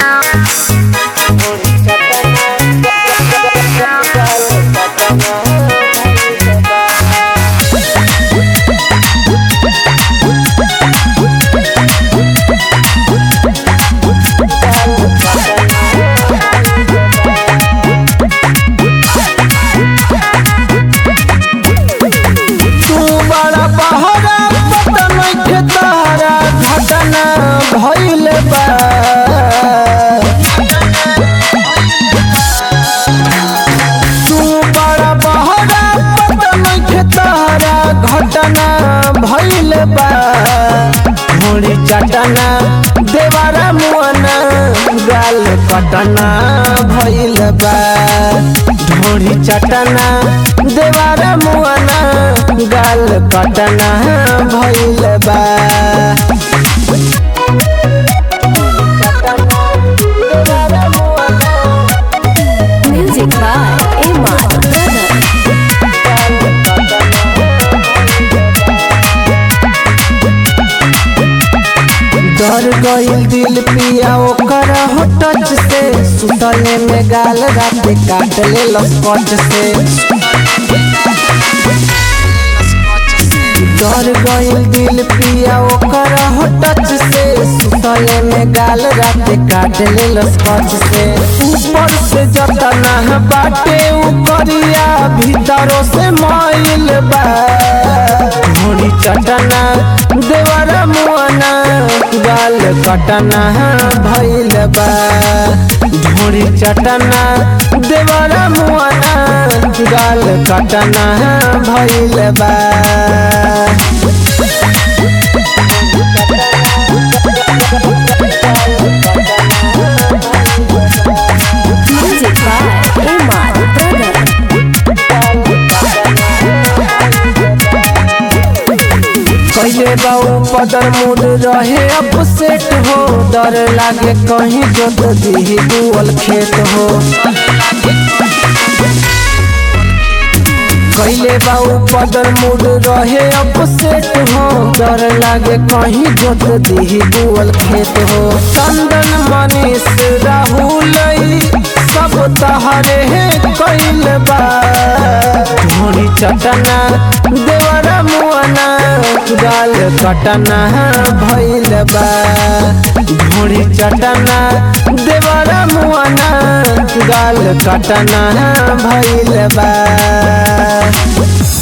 तू बड़ा बहरा पता नइखे तारा घटना भइल बा तू बड़ा बहरा पता नइखे तारा घटना भइल बा मुड़ी चटना देवारा मुआना गाल कटना भइल बा ढोड़ी चटना देवारा मुआना गाल कटना भइल बा Music by Imad Brother. डर गइल दिल पिया ओकर हो टच से सुतले में गाल रात काट ले लस्पच से डर गइल दिल पिया ओकर हो टच से सुतले में गाल रात काट ले लस्पच से ऊपर से जतना बाटे ऊपरिया भीतरों से माइल बा घोड़ी चटना देवरा मुआना गाल कटना भइल बा ढोड़ी चटना देवरा मुआना गाल कटना भइल बा Music by Imad Brother. कैले बाऊ पदर मूड रहे अब सेट हो डर लागे कहीं जोत दी दुअल खेत हो कैले बाऊ पदर मूड रहे अब सेट हो डर लागे कहीं जोत दी दुअल खेत हो चंदन मनीष राहुल ई सब तहरे कैल बा ढोरी चटना देवरा मुआना गाल कटना भइल बा ढोरी चटना देवरा मुआना गाल कटना भइल बा